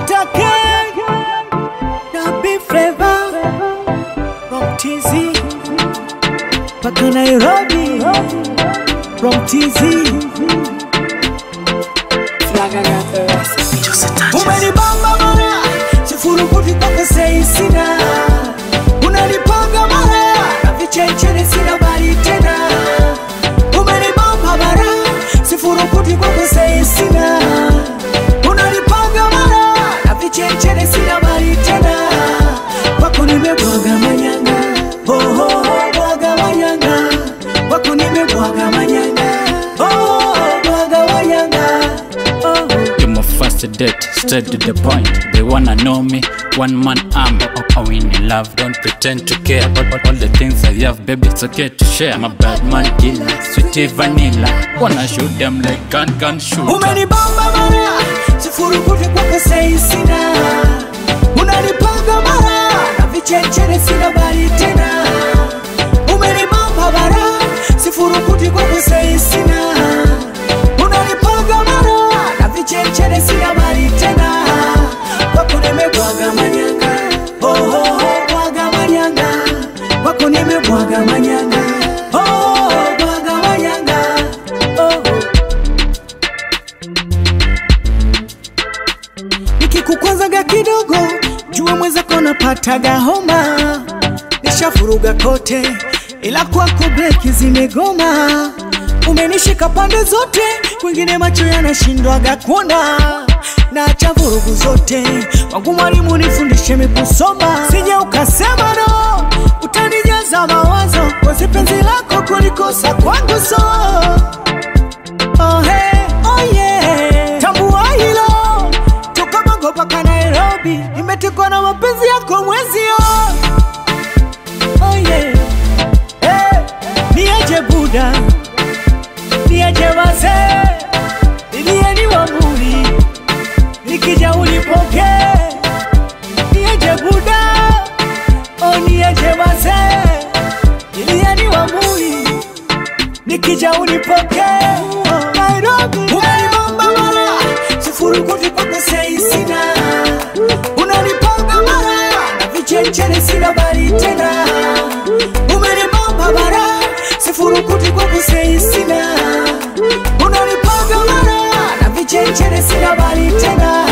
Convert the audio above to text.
Dr. K na Big Flavor from TZ mpaka Nairobi from TZ. Umenibamba mara sifurukuti mpaka sei sina, unanipanga mara na vichenchene sina bali tena. Umenibamba mara sifurukuti mpaka sei sina, unanipanga mara na vichenchene sina bali tena. Kwako nimebwaga manyanga, oh, oh, oh, bwaga manyanga, kwako nimebwaga manyanga, oh, oh, oh, bwaga manyanga, oh, oh. You're my first date, straight to the point. They wanna know me, one man army. Oh, in in love, don't pretend to care about all, all the things I have, baby. It's okay to share. I'm a bad man killer, sweetie vanilla. Wanna shoot them like gun gun shooter. Umenibamba mara sifurukuti kwako sei sina, unanipanga mara na vichenchene sina bali tena. Umenibamba mara sifurukuti kwako sei sina, unanipanga mara na vichenchene sina bali tena. Kwako nimebwaga manyanga, oh, oh, oh, bwaga manyanga, kwako nimebwaga manyanga, oh, oh, oh, bwaga manyanga, oh, oh. nikikukwazaga kidogo jua mwenzako napataga homa nishafuruga kote ila kwako breki zimegoma umenishika pande zote kwingine macho yanashindwaga kuona naacha vurugu zote wangu mwalimu nifundishe mikusoma sije ukasema no utanijaza mawazo kozi penzi lako kulikosa kwangu so Oh, hey, oh yeah. Tambua hilo toka Bongo mpaka Nairobi, nimetekwa na mapenzi yako mwezio. Oh yeah. Hey, niaje Buda, niaje wazee, nilieni wamuri, nikija ulipokee. Niaje Buda, oh niaje wazee, nilieni wamuri nikija unipoke Nairobi unanibamba mara sifurukuti kwako sei sina unanipanga mara na vichenchene sina bali tena umenibamba mara sifurukuti kwako sei sina unanipanga mara na vichenchene sina bali tena